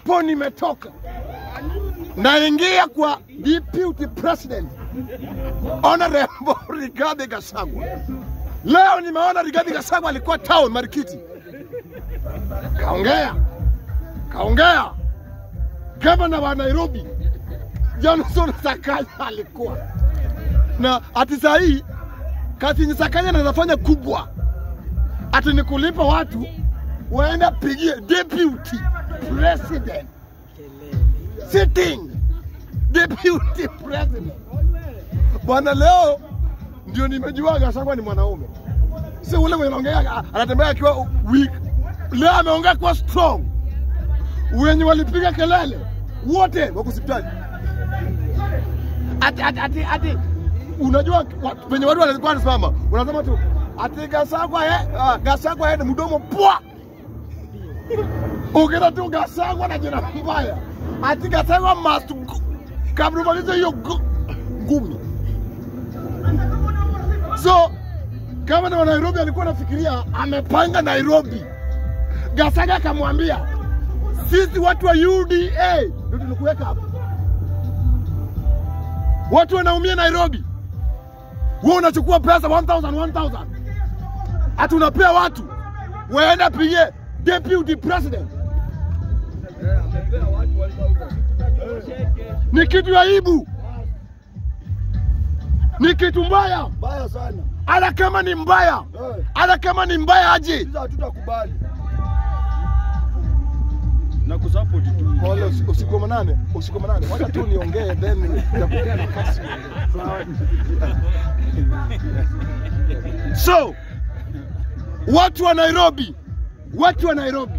hapo nimetoka, naingia kwa deputy president Honorable Rigathi Gachagua. Leo nimeona Rigathi Gachagua alikuwa town Marikiti, kaongea kaongea. Gavana wa Nairobi Johnson Sakaja alikuwa na ati saa hii kazi yenye Sakaja anazafanya kubwa, ati ni kulipa watu waenda pigie deputy president sitting deputy president. Bwana, leo ndio nimejua Gachagua ni mwanaume, si ule mwenye anaongea anatembea akiwa weak. Leo ameongea kwa strong. Wenye walipiga kelele wote wako hospitali. Ati, ati, ati, ati. Unajua wa- penye watu walikuwa wanasimama, unasema tu ati Gachagua eh, uh, Gachagua eh, mdomo pwa Ukienda tu Gachagua na jina mbaya, ati Gachagua must go. Kabla umalize hiyo gu- ngumi. So gavana wa Nairobi alikuwa anafikiria amepanga Nairobi. Gachagua akamwambia sisi watu wa UDA ndio tulikuweka hapa, watu wanaumia Nairobi. Wewe unachukua pesa 1000 1000 ati unapea watu waenda pigie deputy president. Ni kitu ya aibu, ni kitu mbaya. Mbaya sana. Hata kama ni mbaya, Eh, hata kama ni mbaya aje, Sisi hatutakubali. na kusupport tu. Pole, usi- usiku wa manane, usiku wa manane, wacha tu niongee then nitakupea nafasi. So watu wa Nairobi, watu wa Nairobi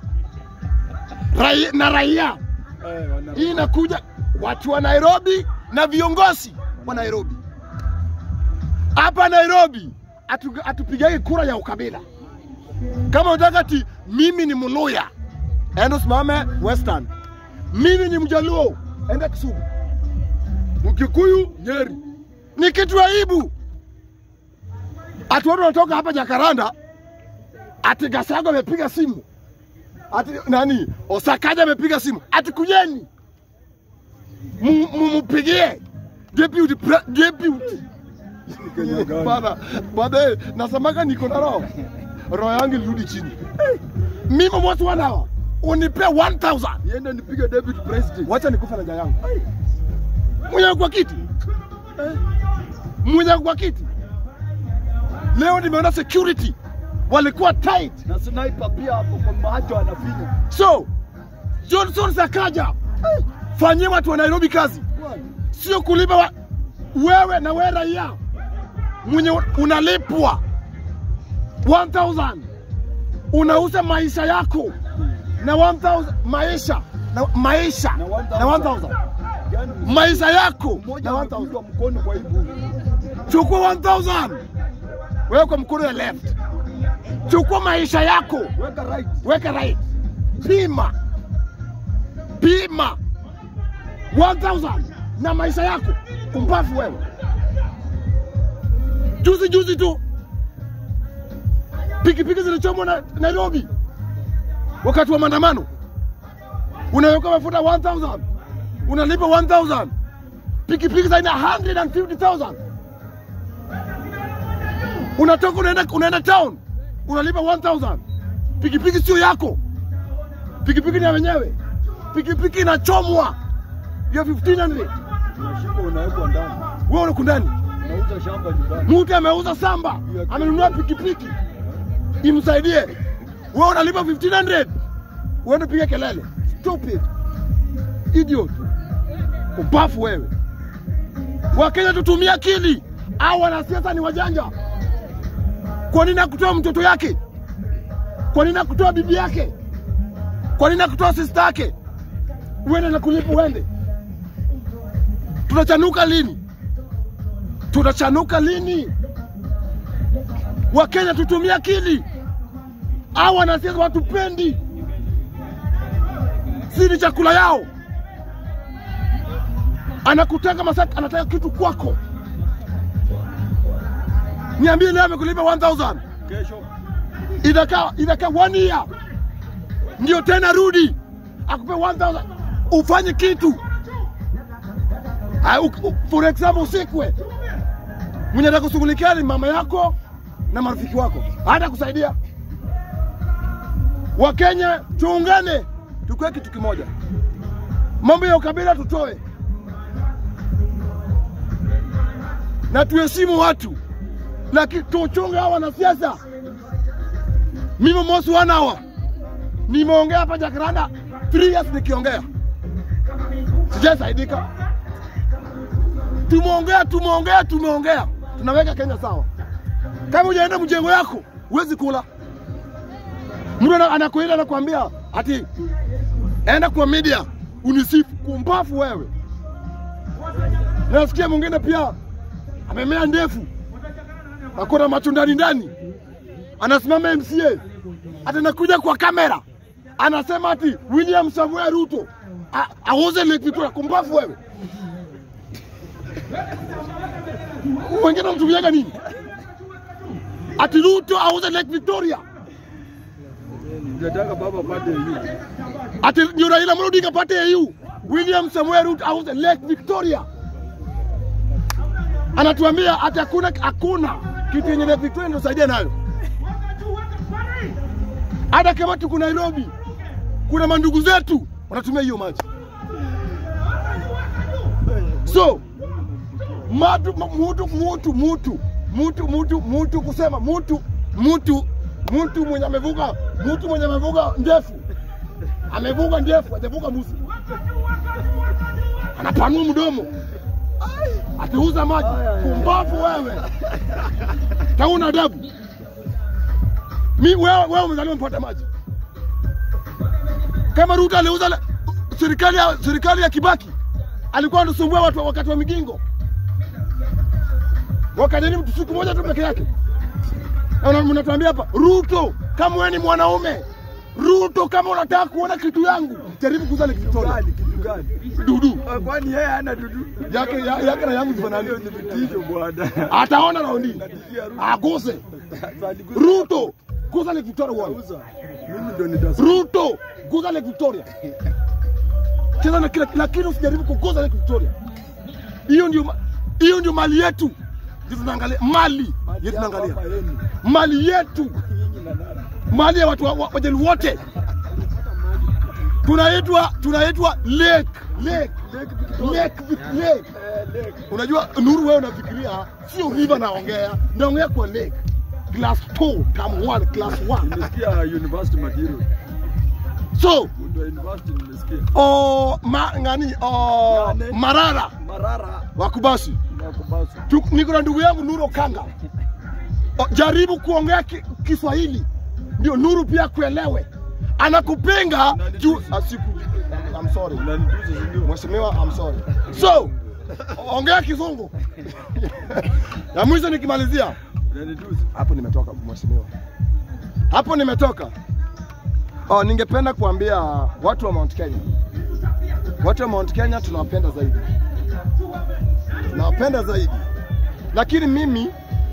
Rai, na raia Eh, wana- hii inakuja, watu wa Nairobi na viongozi wa Nairobi hapa Nairobi atu- atupigage kura ya ukabila. Kama unataka ati mimi ni Mluya, enda usimame Western. Mimi ni Mjaluo, enda Kisumu. Mkikuyu Nyeri. Ni kitu aibu. Ati watu wanatoka hapa Jakaranda, ati Gachagua amepiga simu, ati nani Osakaja amepiga simu, ati kujeni Mu- mumupigie deputy pre- deputy Kenya gani? bana baadaye nasemaga niko na roho roho yangu ilirudi chini mimi mosi wanawa unipe 1000 Niende nipige deputy president. wacha nikufa na njaa yangu mwenye kwa kiti mwenye kwa kiti leo nimeona security walikuwa tight Na sniper pia hapo kwa macho anafinya. so Johnson Sakaja fanyie watu wa Nairobi kazi Bwana. sio kulipa wa, wewe na wewe raia mwenye unalipwa 1000 unauza maisha yako na 1000 maisha na maisha Na 1000. na 1000 Yaani maisha yako mmoja na 1000 amepigwa mkono kwa ibu. chukua 1000 wewe kwa mkono ya left chukua maisha yako Weka right. weka right pima pima 1000 na maisha yako kumbafu wewe juzi juzi tu pikipiki zilichomwa na Nairobi wakati wa maandamano unaweka mafuta 1000 unalipa 1000 pikipiki zaina 150000 unatoka unaenda, unaenda town unalipa 1000 pikipiki sio yako pikipiki ni ya wenyewe pikipiki inachomwa ya 1500 Unashika unawekwa ndani. wewe uko ndani Unauza shamba nyumbani. mtu ameuza samba amenunua pikipiki imsaidie wewe unalipa 1500 uende piga kelele stupid idiot ubafu wewe wakenya tutumie akili au wanasiasa ni wajanja kwa nini akutoa mtoto yake kwa nini akutoa bibi yake kwa nini akutoa sista yake uende na kulipa uende tutachanuka lini tutachanuka lini? Wakenya tutumie akili, au wanasiasa watupendi, si ni chakula yao. Anakutaka masaki, anataka kitu kwako. Niambie leo amekulipa 1000 Kesho inakaa inakaa one year, ndio tena rudi akupe 1000 ufanye kitu. Ah, u- u- For example, usikwe mwenye atakushughulikia ni mama yako na marafiki wako, hata kusaidia. Wakenya tuungane, tukue kitu kimoja. Mambo ya ukabila tutoe, na tuheshimu watu, lakini tuchunge hawa wanasiasa. Mimi Mosi wana hawa nimeongea hapa Jacaranda 3 years nikiongea, sijasaidika. Tumeongea, tumeongea, tumeongea, tunaweka Kenya sawa. Kama hujaenda mjengo yako huwezi kula. Mtu ana- anakuita anakuambia ati enda kwa media unisifu, kumbafu wewe. Nasikia mwingine pia amemea ndefu, akona macho ndani ndani, anasimama MCA, ati anakuja kwa kamera anasema ati William Samoei Ruto a- auze Lake Victoria. Kumbafu wewe. Wengine wanatumiaga nini? Ati Ruto auze Lake Victoria, Nataka baba pate hiyo. ati ndio Raila Amolo Odinga pate AU. William Samoei Ruto auze Lake Victoria, anatuambia ati hakuna hakuna kitu yenye Lake Victoria inasaidia nayo. Hata kama tuko Nairobi, kuna mandugu zetu wanatumia hiyo maji. So matu, ma- mutu mutu mutu mutu mutu mutu kusema mutu mutu mutu mwenye amevuka mutu mwenye amevuka ndefu amevuka ndefu hajavuka musi, anapanua mdomo atiuza maji. Kumbavu wewe, tauna adabu. Mi wewe, wewe umezaliwa mpata maji. Kama Ruto aliuza le- serikali ya, serikali ya Kibaki alikuwa anasumbua watu wakati wa migingo, wakajaribu siku moja tu peke yake. Na una- mnatuambia hapa Ruto, kama wewe ni mwanaume Ruto, kama unataka kuona kitu yangu, jaribu kuuza Lake Victoria. Gani kitu gani? Dudu Ah, Kwani yeye hana dudu? yake ya- yake na yangu zifanani, Hiyo ni vitisho bwana. ataona raundi Natishia Ruto. aguse Sasa niguze- Ruto, guza Lake Victoria uone. Uza. Mimi ndo nitas. Ruto, guza Lake Victoria. Cheza na kila lakini usijaribu kuguza Lake Victoria. Hiyo ndio ma- hiyo ndio mali yetu. Ndio tunaangalia mali yetu tunaangalia. Hapa yenu. Mali yetu, Nyinyi na nani? mali ya watu wa- wa- wajali wote. Tunaitwa tunaitwa lake, lake, Lake Victoria. lake, Vic- lake. Eh, lake. Unajua Nuru, wewe unafikiria sio river naongea, naongea kwa lake. Class 2, term 1, class 1. Nimesikia university material. So, Mtu wa university nimesikia. o ma, ngani o, Nani? Marara Marara wakubasi na kubasu. Tu- niko na ndugu yangu Nuru Kanga. O, jaribu kuongea ki, Kiswahili ndio Nuru pia kuelewe. Anakupinga Nani juu tusi? asiku. I'm sorry. Unanitusi si ndio? Mheshimiwa, I'm sorry. So, ongea Kizungu. ya mwisho nikimalizia Unanitusi. hapo nimetoka mheshimiwa, hapo nimetoka. Oh, ningependa kuambia watu wa Mount Kenya, watu wa Mount Kenya tunawapenda zaidi, tunawapenda zaidi, lakini mimi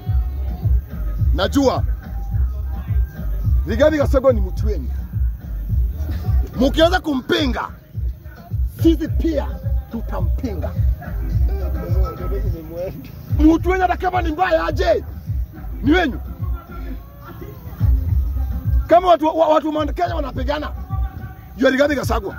najua Rigathi Gachagua ni mtu wenu. Mukiweza kumpinga, sisi pia tutampinga. Mtu wenye hata kama ni mbaya aje, ni wenyu. Kama watu wa, watu wa Mount Kenya wanapigana juu ya Rigathi Gachagua,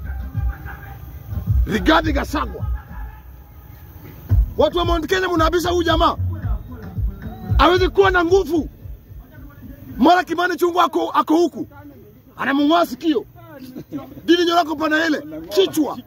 Rigathi Gachagua, watu wa Mount Kenya mnaabisha huyu jamaa hawezi kuwa na nguvu. Mara Kimani Chungwa ako, ako huku anamng'oa sikio, Didi Nyoro pana ile kichwa,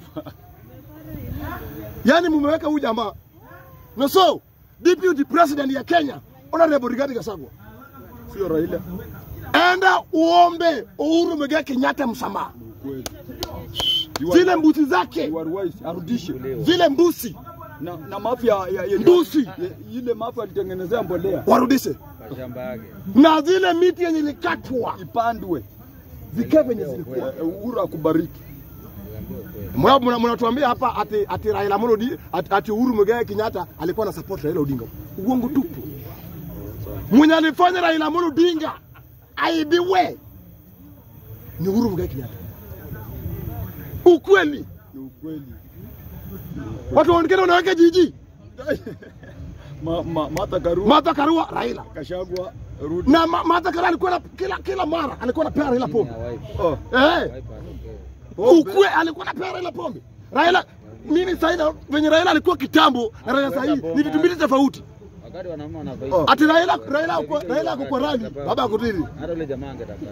yaani mumeweka huyu jamaa na so deputy president ya Kenya Honorable Rigathi Gachagua Sio Raila. enda uombe Uhuru Muigai Kenyatta msamaha. Kweli. You are- Zile mbuzi zake, you are wise. Arudishe. zile mbuzi Na na mafia ya, ya Mbusi. ya, ile mafia alitengenezea mbolea warudishe, na zile miti yenye ilikatwa ipandwe. zikae venye zilikuwa. Eh, Uhuru akubariki. Mwa- mna- Mnatuambia hapa ati, ati Raila Amolo Odi- ati, ati Uhuru Muigai Kenyatta alikuwa na support Raila Odinga. Uongo tupu. Mwenye alifanya Raila Amolo Odinga aibiwe ni Uhuru Muigai Kenyatta. Ukweli. Ni ukweli. Watu wengine wanaweka jiji. Ma, ma, Martha Karua, Martha Karua, Raila. Kashagwa, Ruto. Na Ma- Martha Karua alikuwa na kila kila mara alikuwa anapea Raila pombe. Oh, Eh. pombe. Ukwe alikuwa anapea Raila pombe. Raila mimi sasa hivi venye Raila alikuwa kitambo na Raila sasa hivi ni vitu mbili tofauti. Wakati wanaume wanavaa Oh. Ati Raila Raila ako Raila ako kwa rali, baba ako tili. hata yule jamaa angetaka.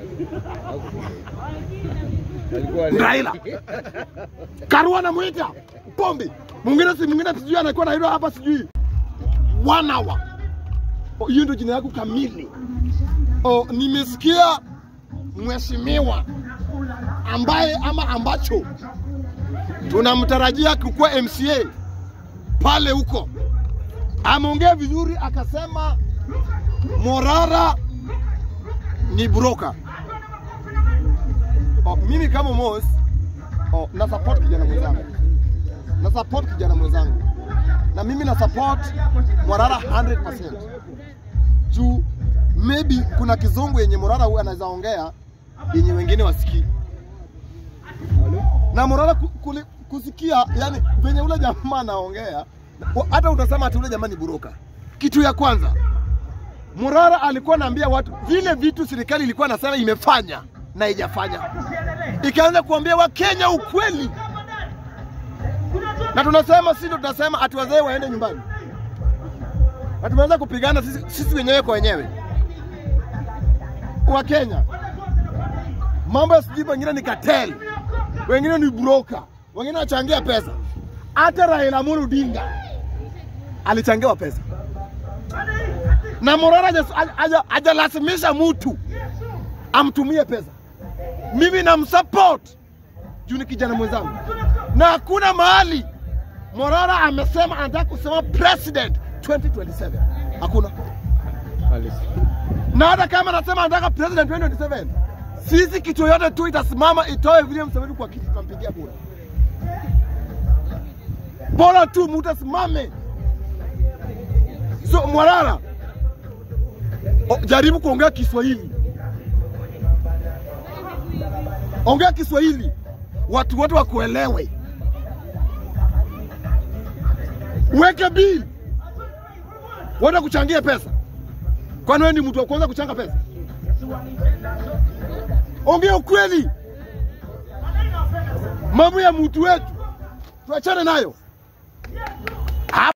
Alikuwa Raila. Karua anamuita pombe. Mwingine si mwingine sijui anakuwa na hilo hapa sijui. One hour. Oh, Hiyo ndio jina yako kamili. Oh, nimesikia mheshimiwa ambaye ama ambacho tunamtarajia kukuwa MCA pale huko. Ameongea vizuri akasema Morara ni broker. Oh, mimi kama Mos oh, na support kijana mwenzangu, na support kijana mwenzangu, na mimi na support Morara 100% juu maybe kuna kizungu yenye Morara huwa anaweza ongea yenye wengine wasikii, na Morara ku- kuli- kusikia, yani venye ule jamaa anaongea, wa- hata utasema ati ule jamaa ni buroka. Kitu ya kwanza Morara alikuwa anaambia watu vile vitu serikali ilikuwa nasema imefanya na haijafanya, ikaanza kuambia Wakenya ukweli, na tunasema sisi ndo tunasema ati wazee waende nyumbani, na tumeanza kupigana sisi, sisi wenyewe kwa wenyewe. Wakenya mambo ya sijui, wengine ni cartel, wengine ni broker, wengine wanachangia pesa. Hata Raila Amolo Odinga alichangiwa pesa na Morara haja- haja- hajalazimisha mtu amtumie pesa. Mimi namsupport juu ni kijana mwenzangu, na hakuna mahali Morara amesema anataka kusema president 2027 hakuna. Na hata kama anasema anataka president 2027, sisi kitu yoyote tu itasimama itoe William Museveni kwa kiti, tutampigia kura. Bora tu mtu asimame. So Morara, o, jaribu kuongea Kiswahili, ongea Kiswahili watu wote wakuelewe. Weke bill, wenda kuchangia pesa. Kwani wewe ni mtu wa kwanza kuchanga pesa? Ongea ukweli, mambo ya mtu wetu tuachane nayo.